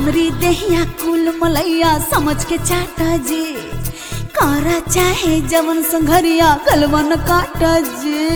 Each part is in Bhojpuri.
हमरी देहिया कुल मलैया समझ के चाटा जी कारा चाहे जवन संघरिया कलवन काटा जी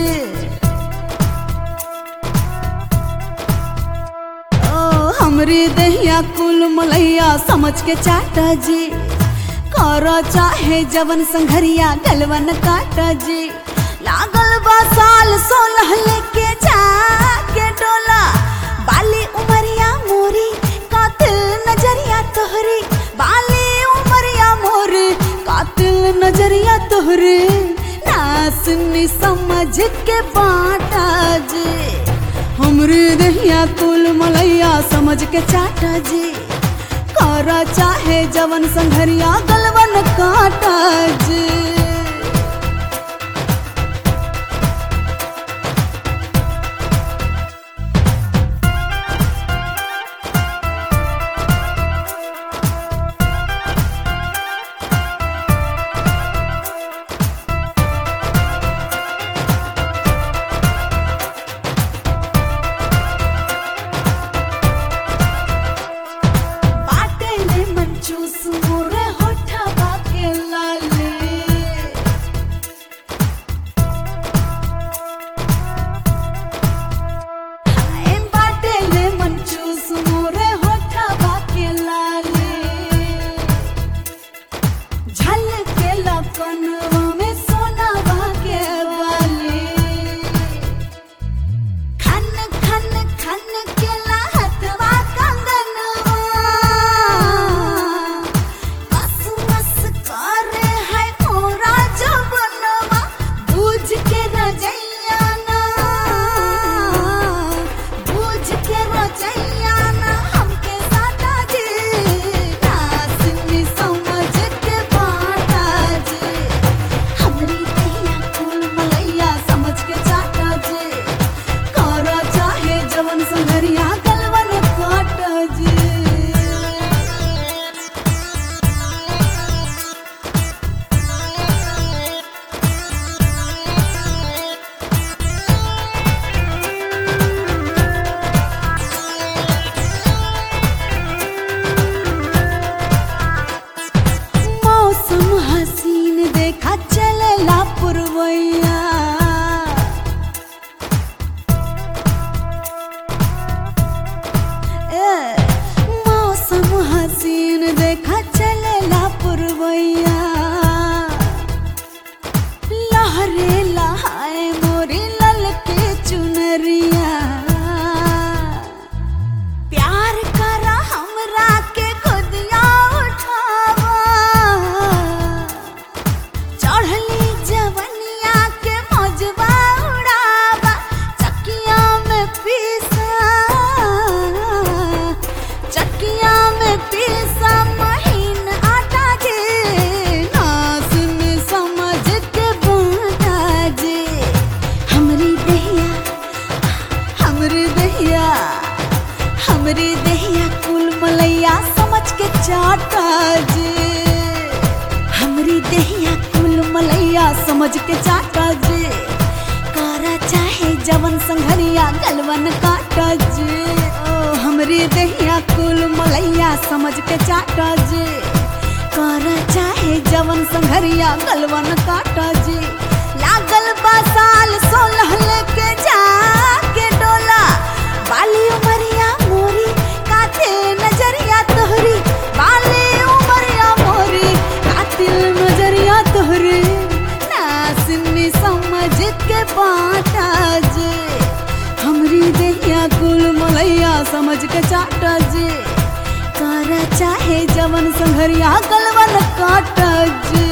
ओ हमरी देहिया कुल मलैया समझ के चाटा जी कारा चाहे जवन संघरिया कलवन काटा जी लागल बा साल सोलह लेके जाके डोला बाली उमरिया मोरी कातिल नजरिया तोहरी बाली उमरिया मोरी कातिल नजरिया तोहरी नासनी समझ के बाटा जी हमरे दहिया कुल मलैया समझ के चाटा जी करा चाहे जवन संघरिया गलवन काटा जी बाटे ले मंचूस मोरे होठा बाके लाले हाय बाटे ले मंचूस मोरे होठा बाके लाले झलके लपनवा में सोना बाके वाले खन खन खन के लहतवा कंगनवा मस मस करे है मोरा जवनवा बूझ के रजैया ना बूझ के रजैया ना हमके साटा जी नासनी समझ के बाटा जी हमरी दैया कुल मलैया समझ के चाटा जी करा चाहे जवन संगरिया गलवन काट जी मौसम हसीन देखा चलेला पुरवैया ए, मौसम हसीन देखा चलेला पुरवैया लहरे लहाए मोरी ललके चुनरिया प्यार करा हमरा के खुदिया उठावा चढ़ली जवनिया के मौजवा उड़ावा चकिया में पीसा चकिया में पीसा महीन आटा के नास में समझ के बाटा जे हमरी दहिया हमरी दहिया हमरी दहिया कुल मलैया समझ के चाटा जी हमरी दहिया कुल मलैया समझ के चाटा जी कारा चाहे जवन संघरिया गलवन काटा जी ओ हमरी दहिया कुल मलैया समझ के चाटा जी कारा चाहे जवन संघरिया गलवन काटा जी लागल बा साल सोलह लेके जाके डोला बाली उमरिया मोरी काथे नजरिया तोहरी बाली उमरिया मोरी कातिल नजरिया तोहरी नासनी समझ के बाटा जे हमरी देहिया कुल मलैया समझ के चाटा जे कारा चाहे जवन संघरिया गलवन काटा जे